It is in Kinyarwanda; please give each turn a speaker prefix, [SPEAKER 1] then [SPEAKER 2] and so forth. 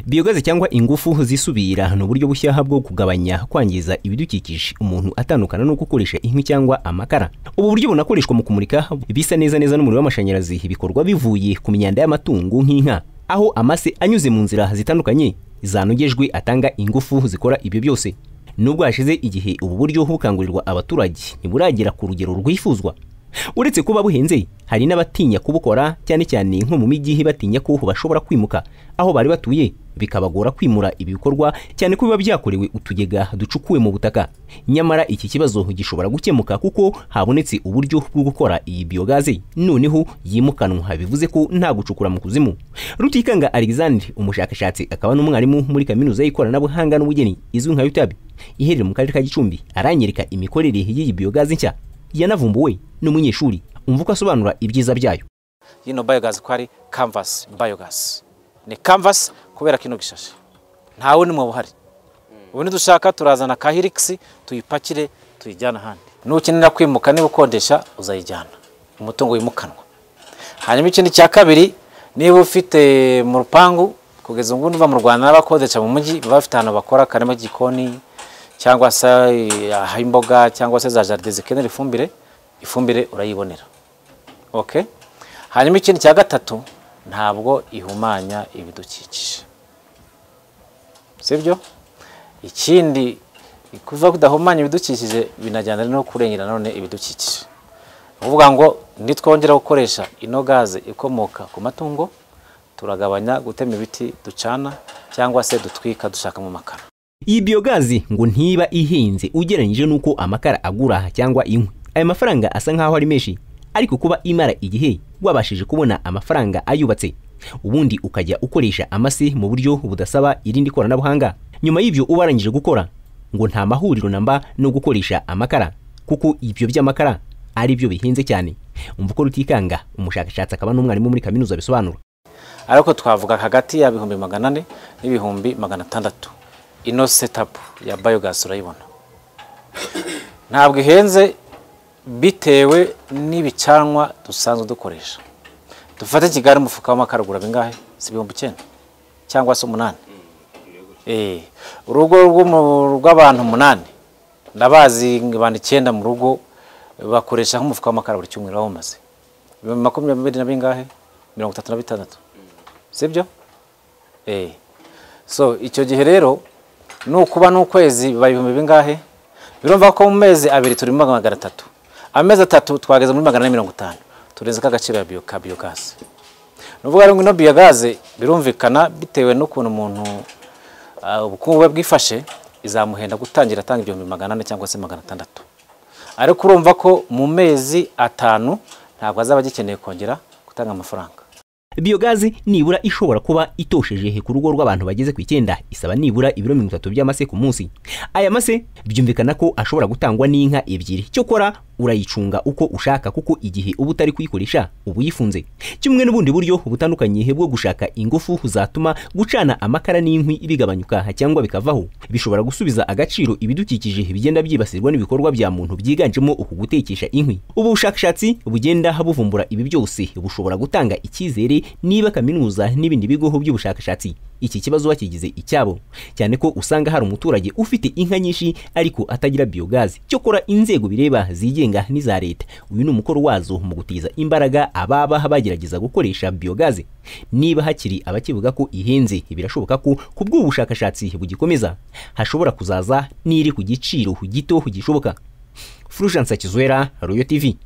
[SPEAKER 1] biyogaze cyangwa ingufu zisubira ni uburyo bushyashya bwo kugabanya kwangiza ibidukikije umuntu atandukana no gukoresha inkwi cyangwa amakara ubu buryo bunakoreshwa mu kumurika bisa neza neza n'umuriro w'amashanyarazi bikorwa bivuye ku myanda y'amatungo nk'inka aho amase anyuze mu nzira zitandukanye zanogejwe atanga ingufu zikora ibyo byose nubwo hashize igihe ubu buryo bukangurirwa abaturage ntiburagera ku rugero rwifuzwa uretse kuba buhenze hari n'abatinya kubukora cyane cyane nko mu mijyi batinya ko bashobora kwimuka aho bari batuye bikabagora kwimura ibi bikorwa cyane ko biba byakorewe utugega ducukuwe mu butaka nyamara iki kibazo gishobora gukemuka kuko habonetse uburyo bwo gukora iyi biyogaze noneho yimukanwa bivuze ko nta gucukura mu kuzimu rutikanga alexandre umushakashatsi akaba n'umwarimu muri kaminuza y'ikoranabuhanga n'ubugeni izwi nka utabi iherereye mu karere ka gicumbi aranyereka imikorere y'iyi biyogaze nshya yanavumbuwe n'umunyeshuri umva uko asobanura ibyiza byayo
[SPEAKER 2] yino bayogasi ko ari kanvasi bayogasi ni kanvasi kubera kino gishashi ntawe n'umwe buhari ubu nidushaka turazana ka hirikisi tuyipakire tuyijyana ahandi nukenera kwimuka niba ukodesha uzayijyana umutungo wimukanwa hanyuma ikindi cya kabiri niba ufite mu rupangu kugeza ubu niba mu rwanda n'abakodesha mu mujyi baba bafite ahantu bakora akarima k'igikoni cyangwa se ah'imboga cyangwa se za jaride zikenera ifumbire ifumbire urayibonera oke hanyuma ikindi cya gatatu ntabwo ihumanya ibidukikije sibyo ikindi kuva kudahumanya ibidukikije binajyana no kurengera none ibidukikije ni ukuvuga ngo nitwongera gukoresha ino gaze ikomoka ku matungo turagabanya gutema ibiti ducana cyangwa se dutwika dushakamo amakara
[SPEAKER 1] iyi biyogazi ngo ntiba ihenze ugereranyije n'uko amakara agura cyangwa inkwi aya mafaranga asa nk'aho ari menshi ariko kuba imara igihe wabashije kubona amafaranga ayubatse ubundi ukajya ukoresha amase mu buryo budasaba irindi koranabuhanga nyuma y'ibyo uba warangije gukora ngo nta mahuriro namba no gukoresha amakara kuko ibyo by'amakara ari byo bihenze cyane umva uko rutikanga umushakashatsi akaba n'umwarimu muri kaminuza bisobanura
[SPEAKER 2] ariko twavuga hagati ya bihumbi magana ane n'ibihumbi magana atandatu ino setapu ya bayogasi urayibona ntabwo ihenze bitewe n'ibicanwa dusanzwe dukoresha dufate kigali umufuka w'amakara ugura bingahe si ibihumbi icyenda cyangwa se umunani urugo rw'abantu umunani ndabazi abantu icyenda mu rugo bakoresha nk'umufuka w'amakara buri cyumweru aho umaze ibihumbi makumyabiri na bingahe mirongo itatu na bitandatu sibyo so icyo gihe rero nukuba n'ukwezi biba ibihumbi bingahe birumva ko mu mezi abiri turi muri magana atatu amezi atatu twageze muri magana ane mirongo itanu turenze k'agaciro ka biyogaze ni ukuvuga ngo ino biyogaze birumvikana bitewe n'ukuntu umuntu ubukungu bwe bwifashe izamuhenda gutangira atanga igihumbi magana ane cyangwa se magana atandatu ariko urumva ko mu mezi atanu ntabwo azaba agikeneye kongera gutanga amafaranga
[SPEAKER 1] biyogaze nibura ishobora kuba itosheje ku rugo rw'abantu bageze ku icyenda isaba nibura ibiro mirongo itatu by'amase ku munsi aya mase byumvikana ko ashobora gutangwa n'inka ebyiri cyokora urayicunga uko ushaka kuko igihe uba utari kuyikoresha uba uyifunze kimwe n'ubundi buryo butandukanye bwo gushaka ingufu zatuma gucana amakara n'inkwi bigabanyuka cyangwa bikavaho bishobora gusubiza agaciro ibidukikije bigenda byibasirwa n'ibikorwa bya muntu byiganjemo uku gutekesha inkwi ubu bushakashatsi bugenda buvumbura ibi byose bushobora gutanga icyizere niba kaminuza n'ibindi bigo by'ubushakashatsi iki kibazo bakigize icyabo cyane ko usanga hari umuturage ufite inka nyinshi ariko atagira biyogazi cyokora inzego bireba zigenga n'iza leta uyu ni umukoro wazo mu gutiza imbaraga ababa bagerageza gukoresha biyogazi niba hakiri abakivuga ko ihenze birashoboka ko ku bw'ubushakashatsi bugikomeza hashobora kuzaza n'iri ku giciro gito gishoboka furushansa kizwera royo tv